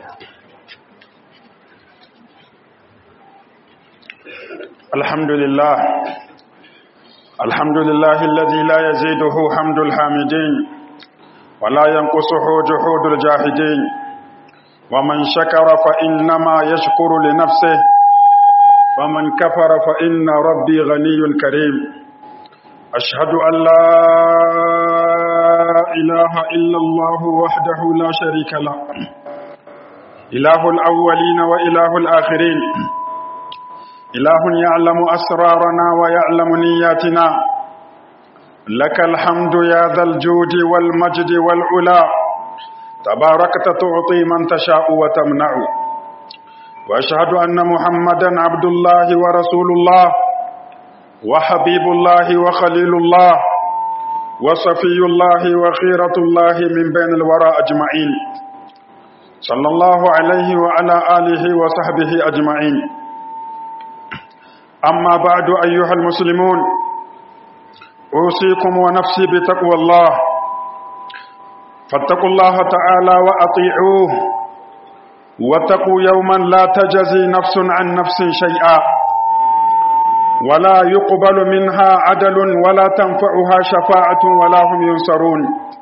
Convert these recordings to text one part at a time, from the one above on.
الحمد لله الحمد لله الذي لا يزيده حمد الحامدين ولا ينقصه جحود الجاهدين ومن شكر فإنما يشكر لنفسه ومن كفر فإن ربي غني كريم أشهد أن لا إله إلا الله وحده لا شريك له إله الأولين وإله الآخرين إله يعلم أسرارنا ويعلم نياتنا لك الحمد يا ذا الجود والمجد والعلا تباركت تعطي من تشاء وتمنع وأشهد أن محمدا عبد الله ورسول الله وحبيب الله وخليل الله وصفي الله وخيرة الله من بين الورى أجمعين صلى الله عليه وعلى آله وصحبه أجمعين أما بعد أيها المسلمون أوصيكم ونفسي بتقوى الله فاتقوا الله تعالى وأطيعوه واتقوا يوما لا تجزي نفس عن نفس شيئا ولا يقبل منها عدل ولا تنفعها شفاعة ولا هم ينصرون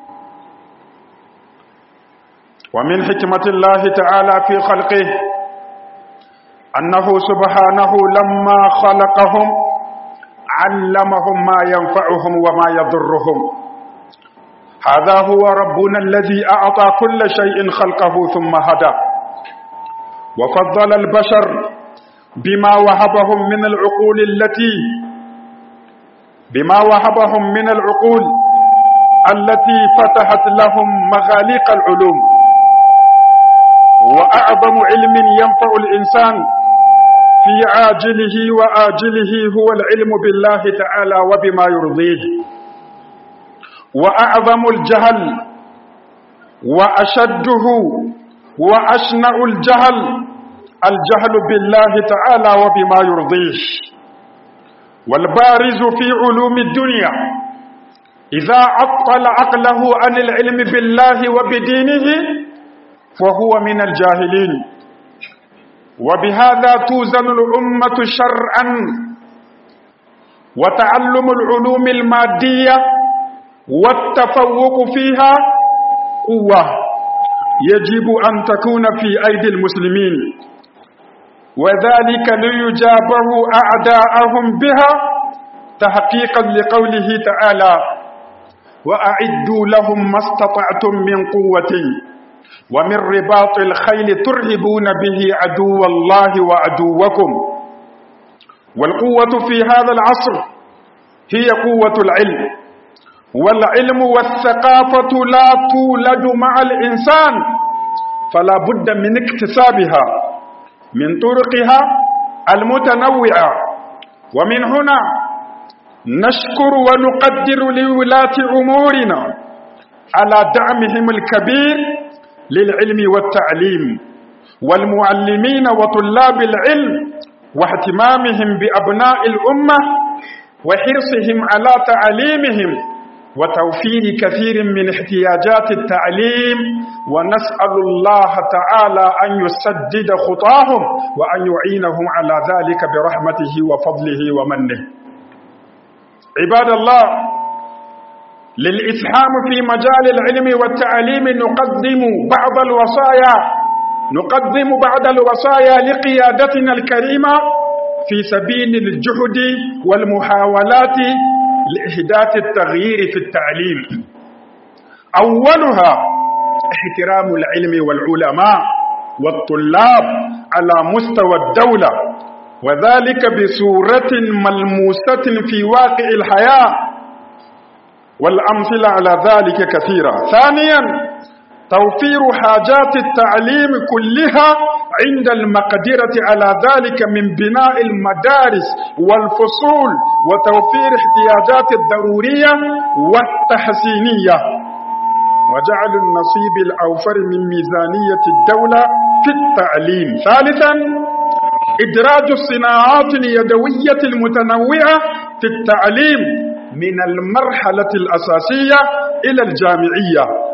ومن حكمة الله تعالى في خلقه أنه سبحانه لما خلقهم علمهم ما ينفعهم وما يضرهم هذا هو ربنا الذي أعطى كل شيء خلقه ثم هدى وفضل البشر بما وهبهم من العقول التي بما وهبهم من العقول التي فتحت لهم مغاليق العلوم وأعظم علم ينفع الإنسان في عاجله وآجله هو العلم بالله تعالى وبما يرضيه وأعظم الجهل وأشده وأشنع الجهل الجهل بالله تعالى وبما يرضيه والبارز في علوم الدنيا إذا عطل عقله عن العلم بالله وبدينه فهو من الجاهلين وبهذا توزن الأمة شرعا وتعلم العلوم المادية والتفوق فيها قوة يجب أن تكون في أيدي المسلمين وذلك ليجابه أعداءهم بها تحقيقا لقوله تعالى وأعدوا لهم ما استطعتم من قوة ومن رباط الخيل ترهبون به عدو الله وعدوكم والقوة في هذا العصر هي قوة العلم والعلم والثقافة لا تولد مع الإنسان فلا بد من اكتسابها من طرقها المتنوعة ومن هنا نشكر ونقدر لولاة أمورنا على دعمهم الكبير للعلم والتعليم والمعلمين وطلاب العلم واهتمامهم بأبناء الأمة وحرصهم على تعليمهم وتوفير كثير من احتياجات التعليم ونسأل الله تعالى أن يسدد خطاهم وأن يعينهم على ذلك برحمته وفضله ومنه عباد الله للإسهام في مجال العلم والتعليم نقدم بعض الوصايا نقدم بعض الوصايا لقيادتنا الكريمة في سبيل الجهد والمحاولات لإحداث التغيير في التعليم أولها احترام العلم والعلماء والطلاب على مستوى الدولة وذلك بصورة ملموسة في واقع الحياة والأمثلة على ذلك كثيرة ثانيا توفير حاجات التعليم كلها عند المقدرة على ذلك من بناء المدارس والفصول وتوفير احتياجات الضرورية والتحسينية وجعل النصيب الأوفر من ميزانية الدولة في التعليم ثالثا إدراج الصناعات اليدوية المتنوعة في التعليم من المرحلة الأساسية إلى الجامعية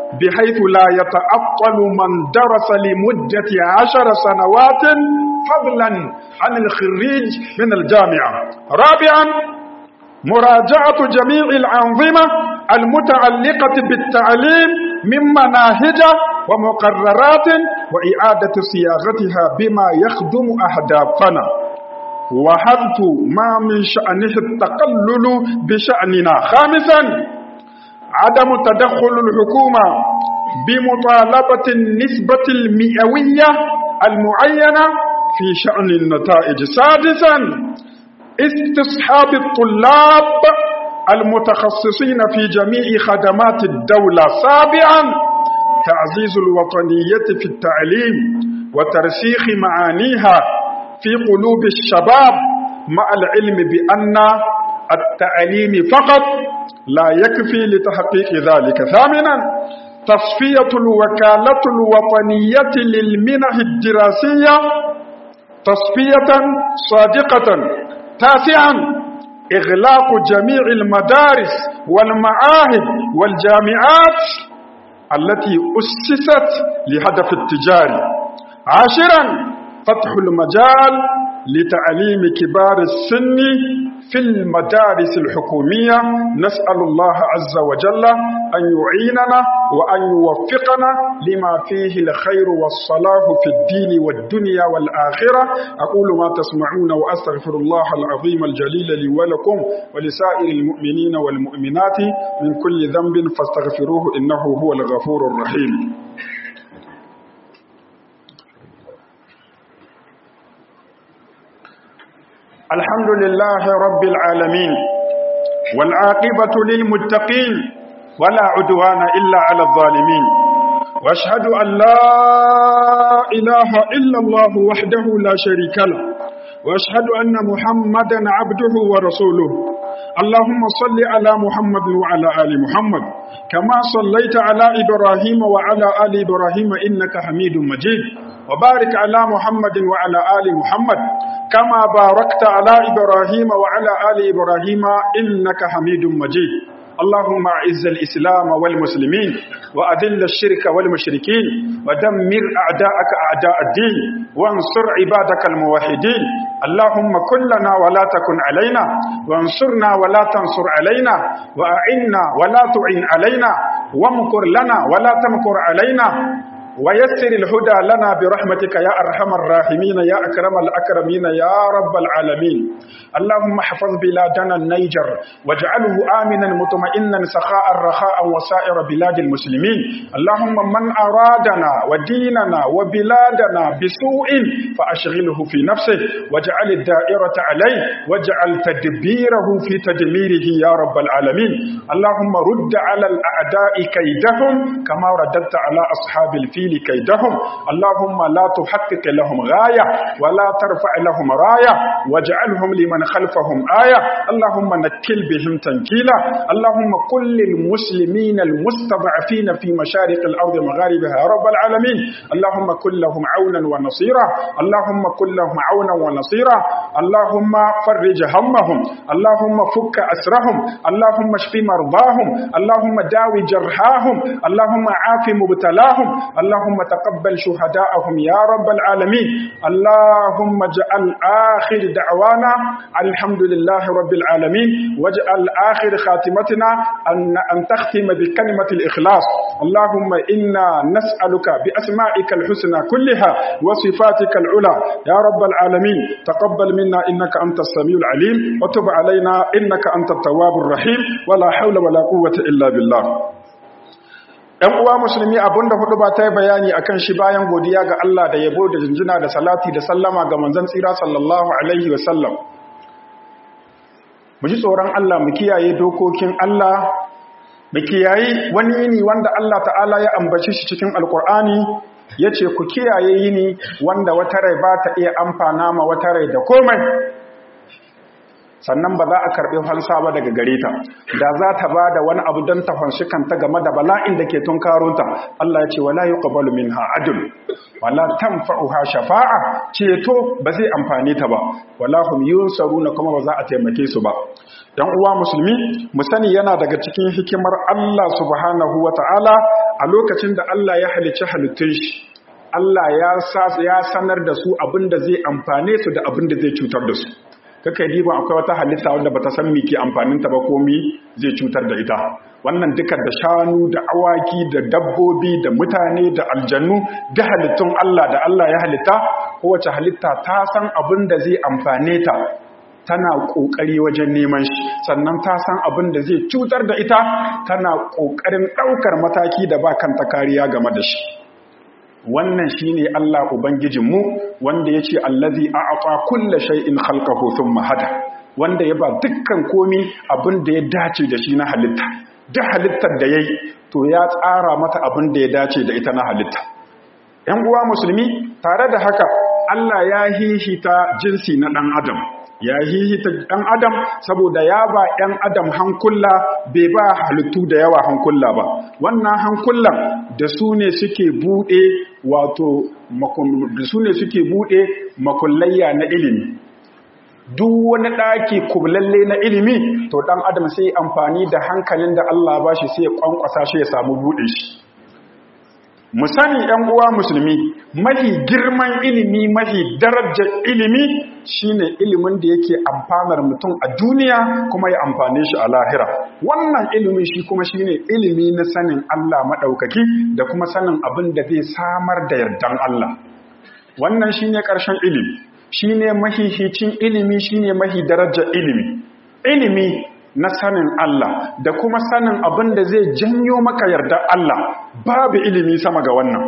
بحيث لا يتعطل من درس لمدة عشر سنوات فضلا عن الخريج من الجامعة رابعا مراجعة جميع الأنظمة المتعلقة بالتعليم من مناهج ومقررات وإعادة صياغتها بما يخدم أهدافنا وحذف ما من شأنه التقلل بشأننا خامسا عدم تدخل الحكومة بمطالبة النسبة المئوية المعينة في شأن النتائج سادسا استصحاب الطلاب المتخصصين في جميع خدمات الدولة سابعا تعزيز الوطنية في التعليم وترسيخ معانيها في قلوب الشباب مع العلم بأن التعليم فقط لا يكفي لتحقيق ذلك ثامنا تصفية الوكالة الوطنية للمنح الدراسية تصفية صادقة تاسعا إغلاق جميع المدارس والمعاهد والجامعات التي أسست لهدف التجاري عاشرا فتح المجال لتعليم كبار السن في المدارس الحكومية نسأل الله عز وجل أن يعيننا وأن يوفقنا لما فيه الخير والصلاح في الدين والدنيا والآخرة أقول ما تسمعون وأستغفر الله العظيم الجليل لي ولكم ولسائر المؤمنين والمؤمنات من كل ذنب فاستغفروه إنه هو الغفور الرحيم الحمد لله رب العالمين والعاقبة للمتقين ولا عدوان إلا على الظالمين واشهد أن لا إله إلا الله وحده لا شريك له واشهد أن محمدا عبده ورسوله اللهم صل على محمد وعلى آل محمد كما صليت على إبراهيم وعلى آل إبراهيم إنك حميد مجيد وبارك على محمد وعلى آل محمد كما باركت على إبراهيم وعلى آل إبراهيم إنك حميد مجيد اللهم أعز الإسلام والمسلمين وأذل الشرك والمشركين ودمر أعداءك أعداء الدين وانصر عبادك الموحدين اللهم كن لنا ولا تكن علينا وانصرنا ولا تنصر علينا وأعنا ولا تعين علينا وامكر لنا ولا تمكر علينا ويسر الهدى لنا برحمتك يا أرحم الراحمين يا أكرم الأكرمين يا رب العالمين اللهم احفظ بلادنا النيجر واجعله آمنا مطمئنا سخاء رخاء وسائر بلاد المسلمين اللهم من أرادنا وديننا وبلادنا بسوء فأشغله في نفسه واجعل الدائرة عليه واجعل تدبيره في تدميره يا رب العالمين اللهم رد على الأعداء كيدهم كما رددت على أصحاب الفيل التأويل كيدهم اللهم لا تحقق لهم غاية ولا ترفع لهم راية واجعلهم لمن خلفهم آية اللهم نكل بهم تنكيلا اللهم كل المسلمين المستضعفين في مشارق الأرض مغاربها يا رب العالمين اللهم كن لهم عونا ونصيرا اللهم كن لهم عونا ونصيرا اللهم فرج همهم اللهم فك أسرهم اللهم اشف مرضاهم اللهم داوي جرحاهم اللهم عاف مبتلاهم اللهم تقبل شهداءهم يا رب العالمين اللهم اجعل آخر دعوانا الحمد لله رب العالمين واجعل آخر خاتمتنا أن, أن تختم بكلمة الإخلاص اللهم إنا نسألك بأسمائك الحسنى كلها وصفاتك العلى يا رب العالمين تقبل منا إنك أنت السميع العليم وتب علينا إنك أنت التواب الرحيم ولا حول ولا قوة إلا بالله ‘Yan uwa musulmi abinda hudu ba ta yi bayani a kan shi bayan godiya ga Allah da yabo da jinjina da salati da sallama ga manzan tsira sallallahu Alaihi wasallam. Mu ji tsoron Allah mu kiyaye dokokin Allah, mu kiyaye wani yini wanda Allah ta'ala ya ambaci shi cikin Alƙur'ani ya ce ku kiyaye yini wanda wata rai ba ta iya amfana ma wata rai da komai. sannan ba za a karɓi fansa ba daga gare ta da za ta ba da wani abu don ta fanshi kanta game da bala'in da ke tunkarunta Allah ya ce wala yuqbalu minha adl wala tanfa'uha shafa'a ceto ba zai amfane ta ba wala hum yunsaruna kuma ba za a taimake su ba dan uwa musulmi mu sani yana daga cikin hikimar Allah subhanahu wata'ala a lokacin da Allah ya halicci halittun shi Allah ya sanar da su abin da zai amfane su da abin da zai cutar da su kaka yi diban akwai wata halitta wanda bata san miki amfanin ta ba ko mi zai cutar da ita wannan duka da shanu da awaki da dabbobi da mutane da aljannu da halittun Allah da Allah ya halitta kowace halitta ta san abin da zai amfane ta tana kokari wajen neman shi sannan ta san abin da zai cutar da ita tana kokarin daukar mataki da ba kanta kariya game da shi wannan shine Allah ubangijinmu wanda yace allazi a'ata kulli shay'in khalqahu thumma hada wanda ya ba dukkan komi abin da ya dace da shi na halitta duk halittar da yayi to ya tsara mata abin da ya dace da ita na halitta ‘yan uwa musulmi tare da haka Allah ya hihita jinsi na ɗan adam ya hihita ɗan adam saboda ya ba ‘yan adam hankula bai ba halittu da yawa hankula ba wannan hankulan da su ne suke buɗe wato da su ne suke buɗe makullayya na ilimi duk wani ɗaki kublalle na ilimi to ɗan adam sai amfani da hankalin da Allah ba shi sai ya ƙwanƙwasa shi ya samu buɗe shi mu sani ‘yan uwa musulmi mafi girman ilimi mafi darajar ilimi shine ilimin da yake amfanar mutum a duniya kuma ya amfane shi a lahira wannan ilimin shi kuma shine ilimi na sanin Allah maɗaukaki da kuma sanin abin da zai samar da yardan Allah wannan shine ƙarshen ilimi shine mahihicin ilimi shine mahi darajar ilimi ilimi na sanin Allah da kuma sanin abin da zai janyo maka yarda Allah babu ilimi sama ga wannan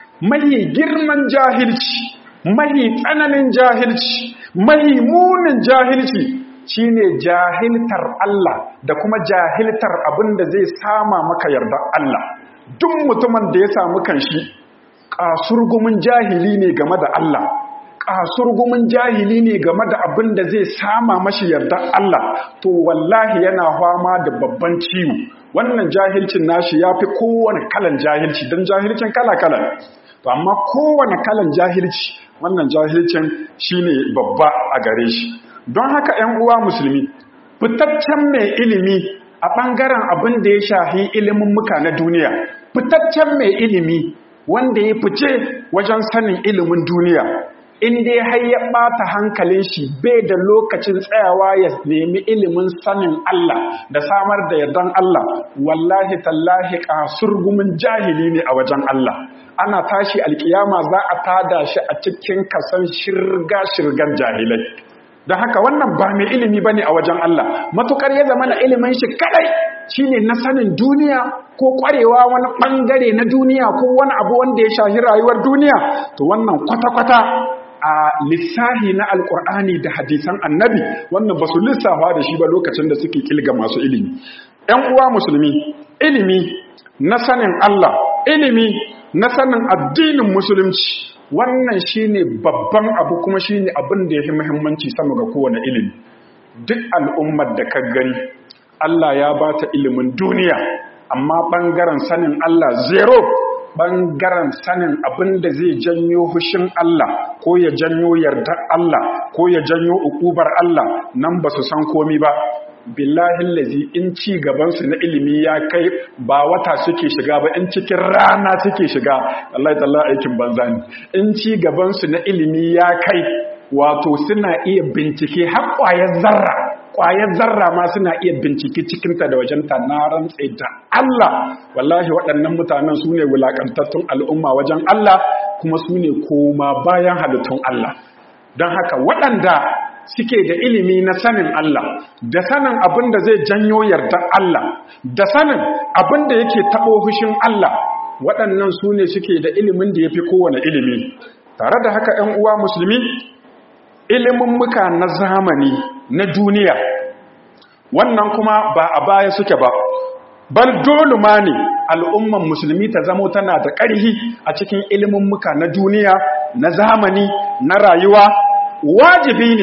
mahi girman jahilci mahi tsananin jahilci mahi munin jahilci shine jahiltar Allah da kuma jahiltar abin da zai sama maka yarda Allah duk mutumin da ya samu kanshi kasurgumin jahili ne game da Allah kasurgumin jahili ne game da abin da zai sama mashi yarda Allah to wallahi yana fama da babban ciwo wannan jahilcin nashi ya fi kowane kalan jahilci don jahilcin kala-kala to amma kowane kalan jahilci wannan jahilcin shine babba a gare shi don haka 'yan uwa musulmi fitaccen mai ilimi a ɓangaren abin da ya shahi ilimin muka na duniya fitaccen mai ilimi wanda ya fice wajen sanin ilimin duniya in dai har ya ɓata hankalin shi bai da lokacin tsayawa ya nemi ilimin sanin Allah da samar da yardan Allah wallahi tallahi kasurgumin jahili ne a wajen Allah ana tashi alkiyama za a tada shi a cikin kasan shirga-shirgan jahilai don haka wannan ba mai ilimi ba ne a wajen Allah matukar ya zama na ilimin shi kadai shine na sanin duniya ko kwarewa wani bangare na duniya ko wani abu wanda ya shahi rayuwar duniya to wannan kwata-kwata a lissahi na alkur'ani da hadisan annabi wannan ba su lissafa da shi ba lokacin da suke kilga masu ilimi ‘yan uwa musulmi ilimi na sanin Allah ilimi na sanin addinin musulunci wannan shine babban abu kuma shine abin da ya fi muhimmanci sama ga kowane ilimi duk al'ummar da ka gani Allah ya ba ta ilimin duniya amma ɓangaren sanin Allah zero ɓangaren sanin abin da zai janyo hushin Allah ko ya janyo yardar Allah ko ya janyo ukubar Allah nan ba su san komi ba billahi lazi in ci gabansu na ilimi ya kai ba wata suke shiga ba in cikin rana suke shiga Allah ya aikin banza ne in ci gabansu na ilimi ya kai wato suna iya bincike har ƙwayar zarra ƙwayar zarra ma suna iya bincike cikinta da wajenta na rantse da Allah wallahi waɗannan mutanen su ne wulaƙantattun al'umma wajen Allah kuma su ne koma bayan halittun Allah don haka waɗanda suke da ilimi na sanin Allah da sanin abin da zai janyo yardar Allah da sanin abin da yake taɓo hushin Allah waɗannan su ne suke da ilimin da ya fi kowane ilimi tare da haka ‘yan uwa musulmi ilimin muka na zamani na duniya wannan kuma ba a baya suke ba bal dole ma ne al'umman musulmi ta zamo tana da ƙarhi a cikin ilimin muka na duniya na zamani na rayuwa wajibi ne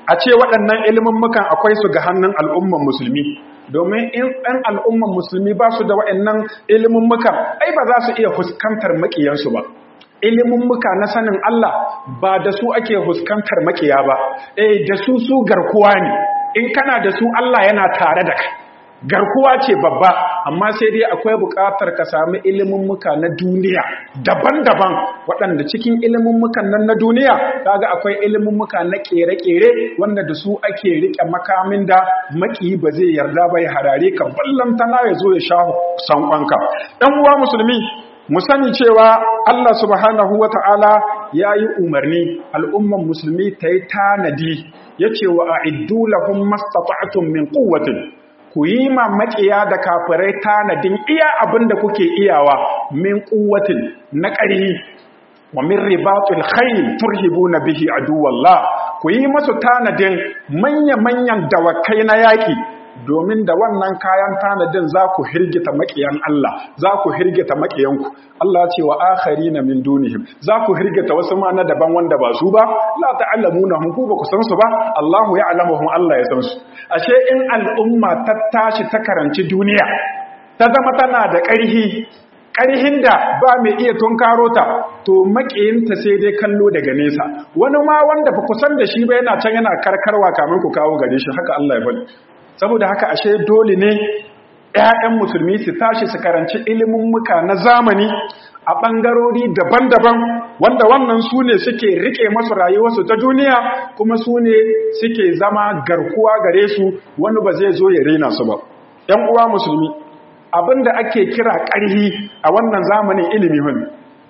a ce waɗannan mukan akwai su ga hannun al'umman musulmi domin in ɗan al'umman musulmi ba su da waɗannan mukan, ai ba za su iya fuskantar maƙiyansu ba muka na sanin Allah ba da su ake fuskantar maƙiya ba eh da su su garkuwa ne in kana da su Allah yana tare da kai garkuwa ce babba amma sai dai akwai buƙatar ka sami muka na duniya daban-daban waɗanda cikin mukan nan na duniya kaga akwai muka na ƙere-ƙere wanda da su ake riƙe makamin da maki ba zai yarda bai harare ka ballantana ya zo ya sha sanƙonka ɗan uwa musulmi mu sani cewa Allah subhanahu wa ta'ala ya yi umarni al'umman musulmi ta yi tanadi ya ce wa a'iddu lahum mastata'tum min quwwatin ku yi ma maƙiya da kafirai tanadin iya abin da kuke iyawa min quwwatin na ƙarhi wa min ribatul khayl turhibuna bihi aduwallah ku yi masu tanadin manya-manyan dawakai na yaƙi domin da wannan kayan tanadin za ku hirgita maƙiyan Allah za ku hirgita maƙiyanku Allah ce wa akharina min dunihim za ku hirgita wasu ma na daban wanda ba su ba la ta'lamuna hum ku ba ku san su ba Allahu ya'lamuhum Allah ya san su ashe in al'umma ta tashi ta karanci duniya ta zama tana da ƙarhi ƙarhin da ba mai iya tunkaro ta to makiyinta sai dai kallo daga nesa wani ma wanda ba ku san da shi ba yana can yana karkarwa kamin ku kawo gare shi haka Allah ya faɗi saboda haka ashe dole ne ƴaƴan musulmi su tashi su karanci ilimin muka na zamani a ɓangarori daban-daban wanda wannan su ne suke rike masu rayuwarsu ta duniya kuma su ne suke zama garkuwa gare su wani ba zai zo ya rena su ba ‘yan uwa musulmi abinda ake kira ƙarhi a wannan zamanin ilimi hun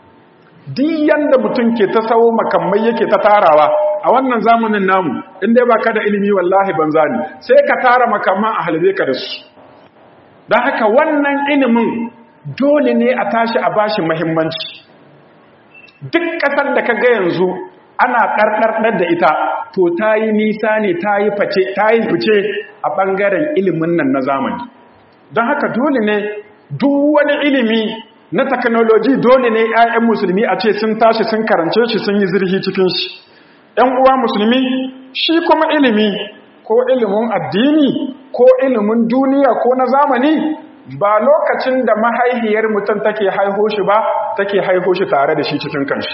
duk yanda mutum ke ta sawo makamai yake ta tarawa a wannan zamanin namu inda ba ka da ilimi wallahi banza ne sai ka tara makamman a halbe ka da su don haka wannan ilimin dole ne a tashi a bashi mahimmanci duk ƙasar da ka ga yanzu ana ɗarɗarɗar da ita to ta yi nisa ne ta yi fice a ɓangaren ilimin nan na zamani don haka dole ne duk wani ilimi na teknoloji dole ne 'ya'yan musulmi a ce sun tashi sun karance shi sun yi zirhi cikin shi 'yan uwa musulmi shi kuma ilimi ko ilimin addini ko ilimin duniya ko na zamani ba lokacin da mahaihiyar mutum take haiho shi ba take haiho shi tare da shi cikin kanshi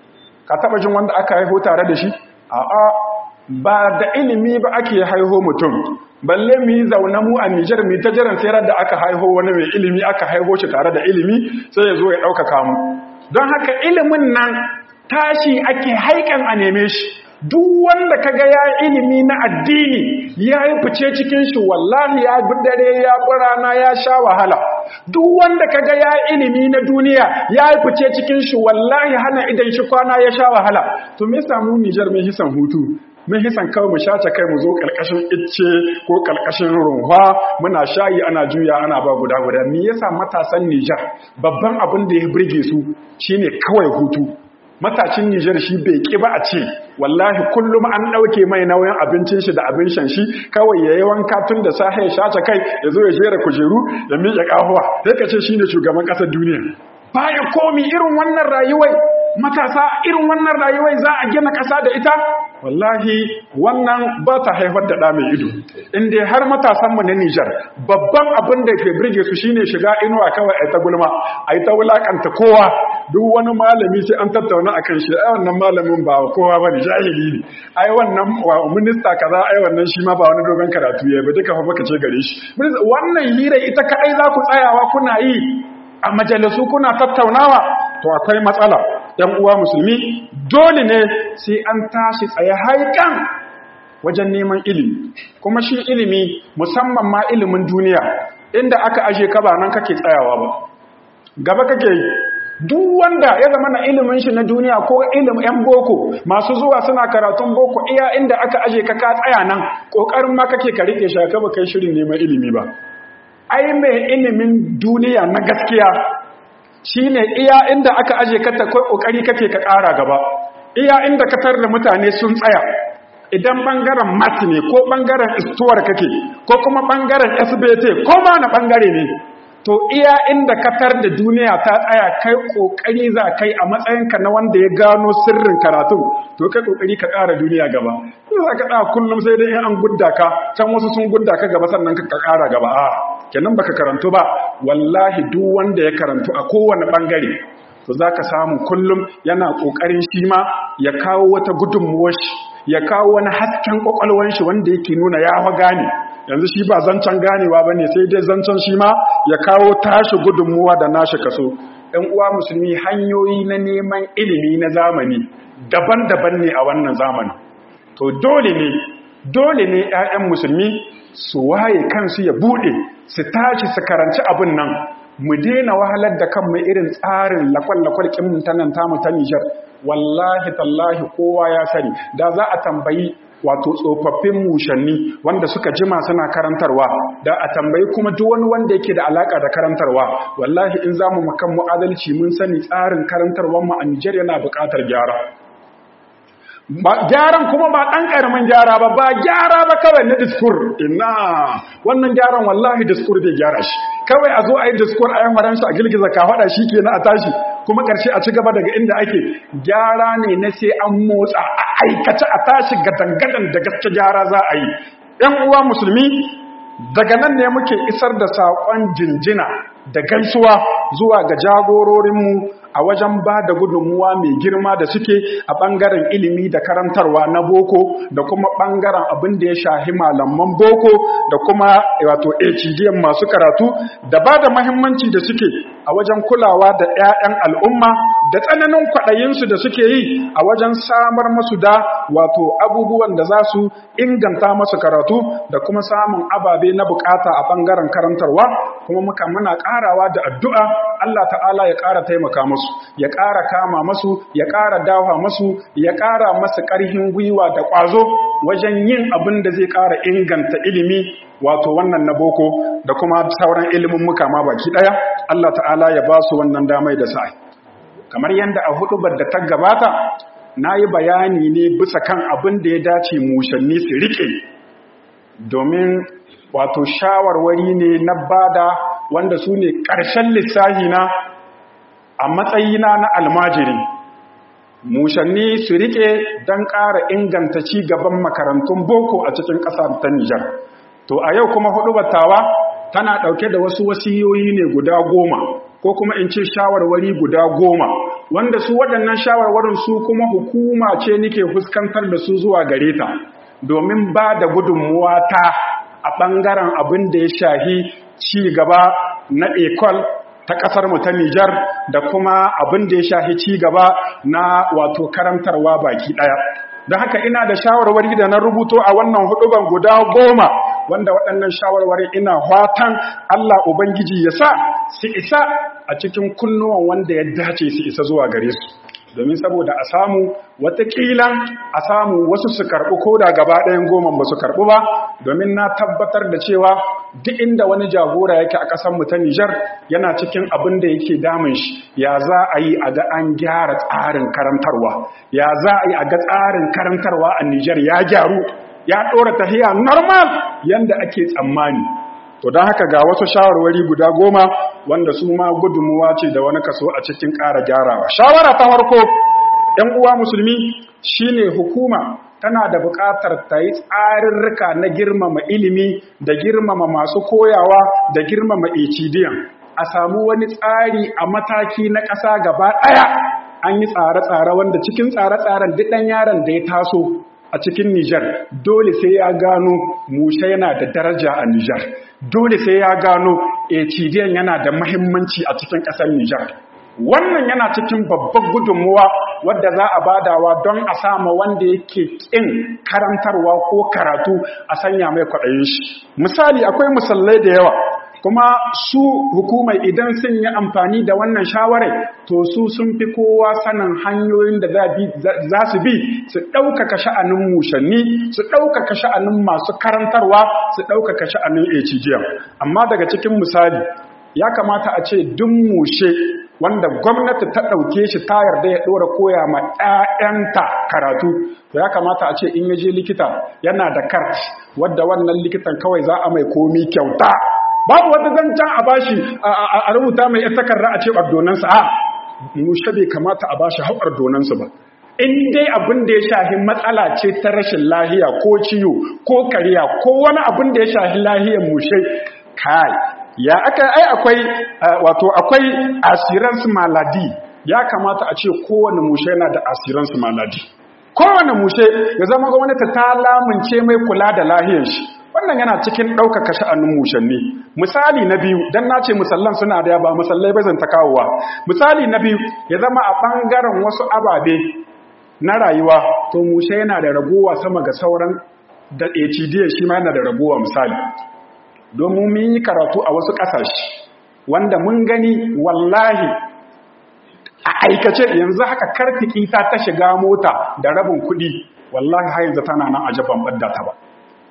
ka taba jin wanda aka haiho tare da shi a'a ba da ilimi ba ake haiho mutum balle mu yi zaune mu a Nijar mu ta jiran sai da aka haiho wani mai ilimi aka haiho shi tare da ilimi sai ya zo ya ɗaukaka mu don haka ilimin nan tashi ake haikan a neme shi duk wanda kaga ya ilimi na addini ya yi fice cikin shi wallahi ya bi dare ya bi rana ya sha wahala duk wanda kaga ya ilimi na duniya ya yi fice cikin shi wallahi hana idan shi kwana ya sha wahala to me samu Nijar mai hisan hutu mun hisan kawai mu shace kai mu zo kalkashin icce ko kalkashin runwa muna shayi ana juya ana ba guda guda me yasa matasan Nijar babban abin da ya burge su shine kawai hutu matashin Nijar shi bai ki ba a ce wallahi kullum an ɗauke mai nauyin abincin shi da abin shan shi kawai ya yi wanka tun da sahe ya shace kai ya zo ya jera kujeru ya miƙe ƙahuwa sai ka ce shi ne shugaban ƙasar duniya baya komi irin wannan rayuwai matasa irin wannan rayuwai za a gina ƙasa da ita wallahi wannan ba ta haifar da ɗa mai ido inda har matasanmu na Nijar babban abin da ke birge su shine shiga inuwa kawai a ta gulma a ta wulakanta kowa duk wani malami sai an tattauna a kan shi ai wannan malamin ba kowa ba ne jahili ne ai wannan minista kaza ai wannan shi ma ba wani dogon karatu ya ba duka fa baka ce gare shi wannan hira ita kadai za ku tsayawa kuna yi a majalisu kuna tattaunawa to akwai matsala ‘yan uwa musulmi dole ne sai an tashi tsaye haikan wajen neman ilimi kuma shi ilimi musamman ma ilimin duniya inda aka aje ka ba nan kake tsayawa ba gaba kake yi duk wanda ya zama na ilimin shi na duniya ko ilimin 'yan boko masu zuwa suna karatun boko iya inda aka aje ka ka tsaya nan ƙoƙarin ma kake ka riƙe shaka ba kai shirin neman ilimi ba ai mai ilimin duniya na gaskiya shine iya inda aka aje ka ta kai ƙoƙari kake ka ƙara gaba iya inda ka tar da mutane sun tsaya idan ɓangaren mat ne ko ɓangaren istuwar kake ko kuma ɓangaren sbt ko ma na ɓangare ne to iya inda ka tar da duniya ta tsaya kai kokari za kai a matsayinka na wanda ya gano sirrin karatu to kai kokari ka ƙara duniya gaba za ka tsaya kullum sai dai an gudda ka can wasu sun gudda ka gaba sannan ka ƙara gaba a kenan baka karantu ba wallahi duk wanda ya karantu a kowane bangare to za ka samu kullum yana ƙoƙarin shi ma ya kawo wata gudunmuwar shi ya kawo wani hasken ƙwaƙwalwar shi wanda yake nuna ya fa gane yanzu shi ba zancen ganewa ba ne sai dai zancen shi ma ya kawo tashi gudunmuwa da nashi kaso ɗan uwa musulmi hanyoyi na neman ilimi na zamani daban-daban ne a wannan zamanin to dole ne dole ne 'ya'yan musulmi su waye kansu ya buɗe su tashi su karanci abin nan mu daina wahalar da kanmu irin tsarin lakwal-lakwal kimin ta nan tamu ta Nijar wallahi tallahi kowa ya sani da za a tambayi wato tsofaffin mushanni wanda suka jima suna karantarwa da a tambayi kuma duk wani wanda yake da alaka da karantarwa wallahi in zamu makan mu adalci mun sani tsarin karantarwar mu a Nijar yana buƙatar gyara gyaran kuma ba ɗan ƙaramin gyara ba ba gyara ba kawai na diskur ina wannan gyaran wallahi diskur bai gyara shi kawai a zo a yi diskur a yan faransa a girgiza ka faɗa shi ke na a tashi kuma ƙarshe a ci gaba daga inda ake gyara ne na sai an motsa a aikace a tashi gadangadan da gaske gyara za a yi ‘yan uwa musulmi daga nan ne muke isar da saƙon jinjina da gaisuwa zuwa ga jagororinmu a wajen ba da gudunmuwa mai girma da suke a ɓangaren ilimi da karantarwa na boko da kuma ɓangaren abin da ya shahi malaman boko da kuma wato HGM masu karatu da ba da mahimmanci da suke a wajen kulawa da 'ya'yan al'umma da tsananin kwaɗayinsu da suke yi a wajen samar masu da wato abubuwan da za su inganta masu karatu da kuma samun ababe na bukata a ɓangaren karantarwa kuma muka muna ƙarawa da addu'a Allah ta'ala ya ƙara taimaka masu ya ƙara kama masu ya ƙara dawa masu ya ƙara masu ƙarfin gwiwa da ƙwazo wajen yin abin da zai ƙara inganta ilimi wato wannan na boko da kuma sauran ilimin muka ma baki ɗaya Allah ta'ala ya ba su wannan damai da sa'i kamar yadda a hudubar da ta gabata na yi bayani ne bisa kan abin da ya dace mushanni su riƙe domin wato shawarwari ne na bada wanda su ne ƙarshen lissahi na a matsayina na almajiri mushanni su rike don ƙara inganta ci gaban makarantun boko a cikin ƙasar ta Nijar. To a yau kuma hudu battawa tana ɗauke da wasu wasiyoyi ne guda goma ko kuma in ce shawarwari guda goma wanda su waɗannan shawarwarin su kuma hukuma ce nike fuskantar da su zuwa gare ta domin ba da gudunmuwa ta a ɓangaren abin da ya shahi ci gaba na ekol ta ƙasar mu ta Nijar da kuma abin da ya shahi ci gaba na wato karantarwa baki ɗaya. Don haka ina da shawarwari da na rubuto a wannan huduban guda goma wanda waɗannan shawarwari ina watan Allah Ubangiji ya sa su isa a cikin kunnuwan wanda ya dace su isa zuwa gare su. domin saboda a samu watakila a samu wasu su karɓi ko da gaba ɗayan goman ba su karɓi ba domin na tabbatar da cewa duk inda wani jagora yake a ƙasar mu ta Nijar yana cikin abin da yake damun shi ya za a yi a ga an gyara tsarin karantarwa ya za a yi a ga tsarin karantarwa a Nijar ya gyaru ya ɗora tahiya normal yanda ake tsammani to don haka ga wasu shawarwari guda goma wanda su ma gudunmuwa ce da wani kaso a cikin ƙara gyarawa shawara ta farko ‘yan uwa musulmi shine hukuma tana da buƙatar ta yi tsarirrika na girmama ilimi da girmama masu koyawa da girmama ecidiyan a samu wani tsari a mataki na ƙasa gaba ɗaya an yi tsare-tsare wanda cikin tsare-tsaren duk ɗan yaron da ya taso a cikin Nijar dole sai ya gano mushe yana da daraja a Nijar dole sai ya gano HDN yana da mahimmanci a cikin ƙasar Nijar wannan yana cikin babban gudunmuwa wadda za a badawa don a sama wanda yake ƙin karantarwa ko karatu a sanya mai kwaɗayin shi misali akwai musallai da yawa kuma su hukumai idan sun yi amfani da wannan shawarar to su sun fi kowa sanin hanyoyin da za su bi su ɗaukaka sha'anin mushanni su ɗaukaka sha'anin masu karantarwa su ɗaukaka sha'anin HGM amma daga cikin misali ya kamata a ce duk mushe wanda gwamnati ta ɗauke shi ta yarda ya ɗora koya ma 'ya'yanta karatu to ya kamata a ce in ya je likita yana da kart wadda wannan likitan kawai za a mai komi kyauta babu wata zancen a bashi a rubuta mai ita takarda a ce ordonansa a mushe bai kamata a bashi har ordonansa ba in dai abin da ya shahi matsala ce ta rashin lahiya ko ciwo ko kariya ko wani abin da ya shahi lahiyar mushe kai ya aka ai akwai wato akwai assurance maladi ya kamata a ce kowane mushe yana da assurance maladi kowane mushe ya zama gwamnati ta lamunce mai kula da lahiyar shi wannan yana cikin ɗaukaka sha'anin mushanni misali na biyu don na ce musallan suna da ba musallai bai zanta kawowa misali na biyu ya zama a ɓangaren wasu ababe na rayuwa to mushe yana da ragowa sama ga sauran da HDA shi ma yana da ragowa misali domin mun yi karatu a wasu ƙasashe wanda mun gani wallahi a aikace yanzu haka karfiki ta ta shiga mota da rabin kuɗi wallahi har yanzu tana nan a jaban ɓadda ta ba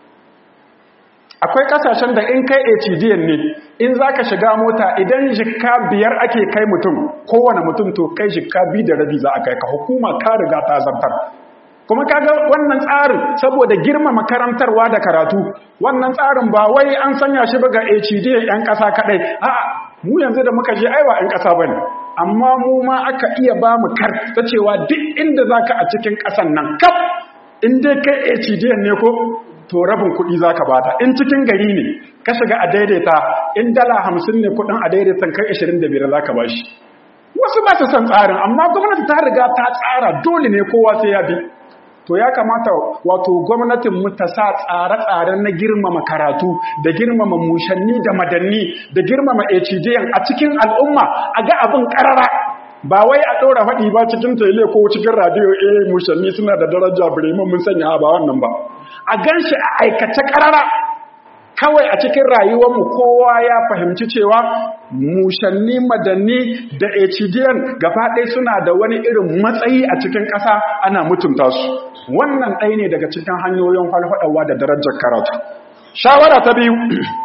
akwai kasashen da in kai HDN ne in zaka shiga mota idan jikka biyar ake kai mutum kowane mutum to kai jikka bi da rabi za a kai ka hukuma ka riga ta zartar kuma kaga wannan tsarin saboda girmama karantarwa da karatu wannan tsarin ba wai an sanya shi ba ga HDN yan kasa kadai a'a mu yanzu da muka je aiwa yan kasa bane amma mu ma aka iya ba mu kar ta cewa duk inda zaka a cikin kasan nan kaf in dai kai HDN ne ko to rabin kuɗi za ka bata in cikin gari ne ka shiga a daidaita in dala hamsin ne kuɗin a daidaitan kai ashirin da biyar za ka ba shi wasu ba su san tsarin amma gwamnati ta riga ta tsara dole ne kowa sai ya bi to ya kamata wato gwamnatin mu ta sa tsare-tsare na girmama karatu da girmama mushanni da madanni da girmama HDN a cikin al'umma a ga abin karara ba wai a ɗora faɗi ba cikin tele ko cikin radio eh mushanni suna da daraja biremin mun sanya ba wannan ba a gan shi a aikace ƙarara kawai a cikin rayuwarmu kowa ya fahimci cewa mushanni madanni da HDN gaba ɗaya suna da wani irin matsayi a cikin ƙasa ana mutunta su wannan ɗaya ne daga cikin hanyoyin falfaɗawa da darajar karatu shawara ta biyu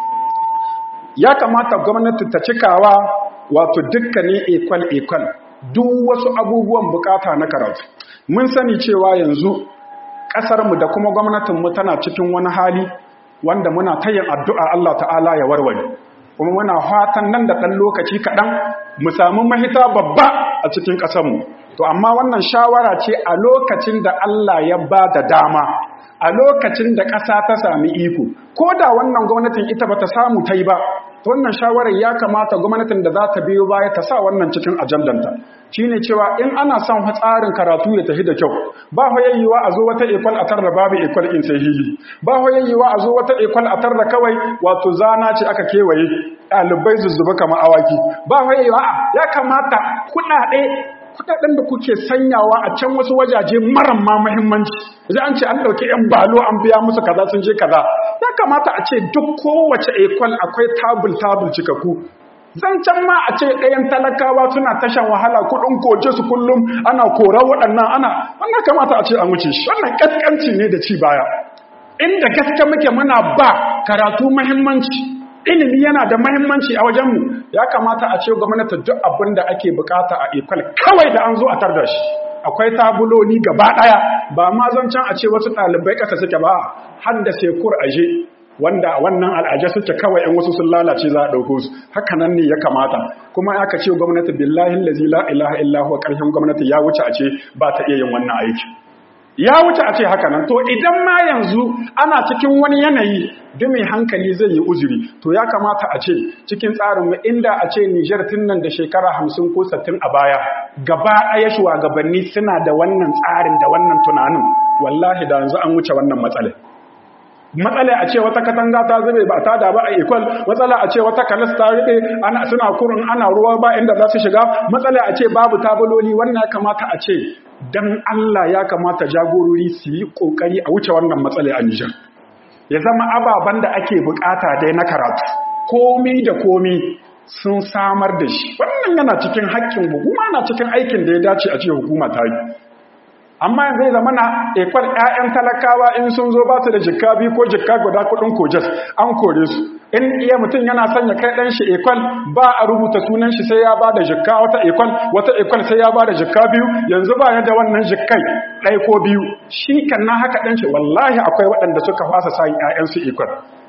ya kamata gwamnati ta cikawa wato dukkanin ekwal-ekwal duk wasu abubuwan bukata na karatu mun sani cewa yanzu ƙasarmu da kuma gwamnatinmu tana cikin wani hali wanda muna ta yin addu'a Allah ta'ala ya warware kuma muna fatan nan da ɗan lokaci kaɗan mu samu mahita babba a cikin ƙasarmu to amma wannan shawara ce a lokacin da Allah ya ba da dama a lokacin da ƙasa ta sami iko ko da wannan gwamnatin ita ba ta samu ta yi ba wannan shawarar ya kamata gwamnatin da za ta biyo baya ta sa wannan cikin ajandanta shine cewa in ana son tsarin karatu ya tafi da kyau ba hoyayyewa a zo wata ekwal a tarda babu ekwal in sai hili ba hoyayyewa a zo wata ekwal a tarda kawai wato zana ce aka kewaye ɗalibai zuzzuba kamar awaki ba hoyayyewa ya kamata kuɗaɗe kudaden da kuke sanyawa a can wasu wajaje maran ma muhimmanci idan an ce an dauki yan balo an biya musu kaza sun je kaza ya kamata a ce duk kowace ekwal akwai tabul tabul cikaku zancen ma a ce ɗayan talakawa suna tashan wahala kudin koje su kullum ana kora waɗannan ana wannan kamata a ce an wuce shi wannan ƙasƙanci ne da ci baya inda gaske muke muna ba karatu muhimmanci ilimi yana da mahimmanci a wajenmu ya kamata a ce gwamnati duk abin da ake bukata a ekwal kawai da an zo a tar da shi akwai tabuloni gaba daya ba ma zancen a ce wasu ɗalibai ƙasa suke ba har da sekur aje wanda wannan al'aje suke kawai in wasu sun lalace za a ɗauko su haka nan ne ya kamata kuma aka ce gwamnati billahi lazi la ilaha illa huwa ƙarshen gwamnati ya wuce a ce ba ta iya yin wannan aiki ya wuce a ce haka nan to idan ma yanzu ana cikin wani yanayi duk mai hankali zai yi uzuri to ya kamata a ce cikin tsarinmu inda a ce Nijar tun nan da shekara hamsin ko sattin a baya gaba ɗaya shugabanni suna da wannan tsarin da wannan tunanin wallahi da yanzu an wuce wannan matsalai matsala a ce wata katanga ta zube ba ta da ba a ikwal matsala a ce wata kalas ta rube ana suna kurun ana ruwa ba inda za su shiga matsala a ce babu tabuloli wannan ya kamata a ce dan Allah ya kamata jagorori su yi kokari a wuce wannan matsala a Nijar ya zama ababen da ake bukata dai na karatu komi da komi sun samar da shi wannan yana cikin haƙƙin hukuma na cikin aikin da ya dace a ce hukuma ta yi amma yanzu zai zama na ekwal 'ya'yan talakawa in sun zo ba su da jikka biyu ko jikka guda kudin kojas an kore su in iya mutum yana son ya kai ɗan shi ekwal ba a rubuta sunan shi sai ya ba da jikka wata ekwal wata ekwal sai ya ba da jikka biyu yanzu ba ya da wannan jikkai ɗai ko biyu shi kan na haka ɗan shi wallahi akwai waɗanda suka fasa sa 'ya'yansu ekwal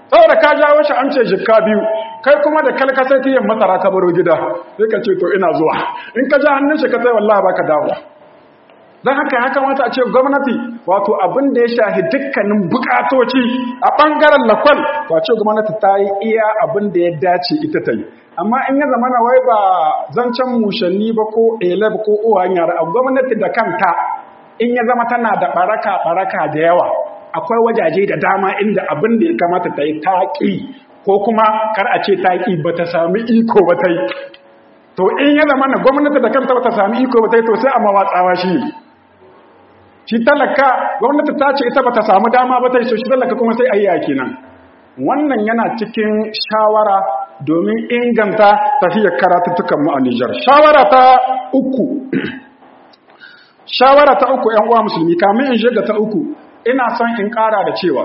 saboda ka jawo shi an ce jikka biyu kai kuma da kalkasar tiyan masara ka baro gida sai ka ce to ina zuwa in ka ja hannun shi ka sai wallahi baka dawo don haka ya kamata a ce gwamnati wato abin da ya shahi dukkanin bukatoci a ɓangaren lakwal wace gwamnati ta yi iya abin da ya dace ita ta yi amma in ya zama na wai ba zancen mushanni ba ko eleb ko uwan yara a gwamnati da kanta in ya zama tana da baraka baraka da yawa akwai wajaje da dama inda abin da ya kamata ta yi taƙi ko kuma kar a ce taƙi ba ta sami iko ba ta yi to in ya zama na gwamnati da kanta ba ta sami iko ba ta yi to sai a mawatsawa shi shi talaka gwamnati ta ce ita ba ta samu dama ba ta yi so shi talaka kuma sai ayya kenan wannan yana cikin shawara domin inganta tafiyar karatuttukan mu a Nijar shawara ta uku shawara ta uku ƴan uwa musulmi kamin in shiga ta uku ina son in ƙara da cewa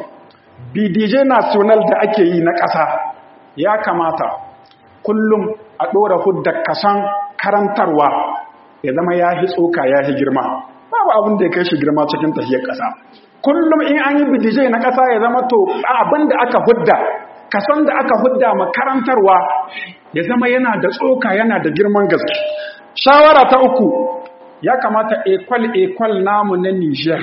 BDJ national da ake yi na ƙasa ya kamata kullum a ɗora hudda kasan karantarwa ya zama ya hi tsoka ya hi girma babu abin da ya kai shi girma cikin tafiyar ƙasa kullum in an yi BDJ na ƙasa ya zama to abin da aka hudda kasan da aka hudda makarantarwa ya zama yana da tsoka yana da girman gaske shawara ta uku ya kamata ekwal-ekwal namu na Nijar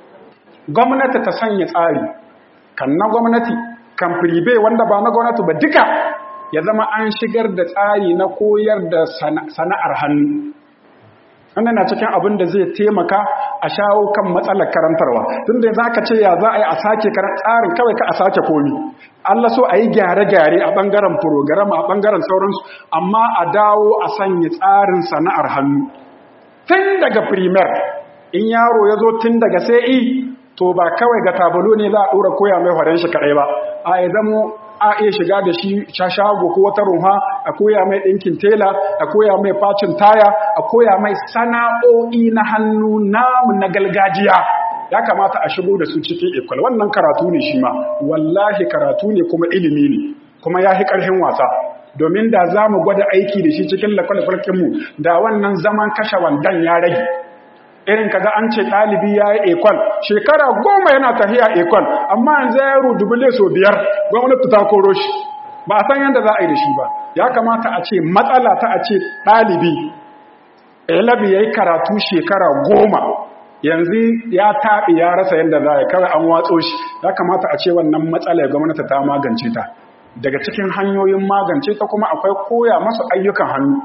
gwamnati ta sanya tsari kan na gwamnati kan firibe wanda ba na gwamnati ba duka ya zama an shigar da tsari na koyar da sana'ar hannu wannan na cikin abin da zai taimaka a shawo kan matsalar karantarwa tun da za ka ce ya za a yi a sake tsarin kawai ka a sake komi Allah so a yi gyare-gyare a ɓangaren program a ɓangaren sauransu amma a dawo a sanya tsarin sana'ar hannu tun daga primer in yaro ya zo tun daga sai to ba kawai ga tabalo ne za a ɗora koya mai horon shi kaɗai ba a ya zamo a iya shiga da shi shago ko wata ruha a koya mai ɗinkin tela a koya mai facin taya a koya mai sana'o'i na hannu namu na galgajiya ya kamata a shigo da su cikin ikwal wannan karatu ne shi ma wallahi karatu ne kuma ilimi ne kuma ya fi ƙarfin wasa domin da za mu gwada aiki da shi cikin lakwalfarkinmu da wannan zaman kashe wandan ya rage irin kaga an ce ɗalibi ya yi ekol shekara goma yana tafiya ekol amma yanzu ya yi dubule so biyar gwamnati ta koro shi ba a san yadda za a yi da shi ba ya kamata a ce matsala ta a ce ɗalibi elabi ya yi karatu shekara goma yanzu ya taɓi ya rasa yadda za a yi kawai an watso shi ya kamata a ce wannan matsala gwamnati ta magance ta daga cikin hanyoyin magance ta kuma akwai koya masu ayyukan hannu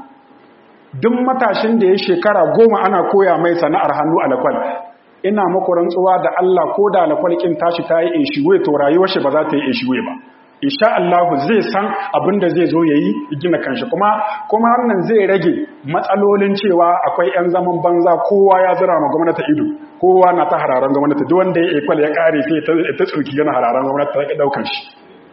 duk matashin da ya shekara goma ana koya mai sana'ar hannu a lakwal ina muku rantsuwa da Allah ko da lakwal kin tashi ta yi inshiwe to rayuwar shi ba za ta yi inshiwe ba insha Allah zai san abin da zai zo yayi gina kanshi kuma kuma wannan zai rage matsalolin cewa akwai yan zaman banza kowa ya zira ma gwamnati ido kowa na ta hararan gwamnati duk wanda ya ekwal ya kare sai ta tsoki yana hararan gwamnati ta daukan shi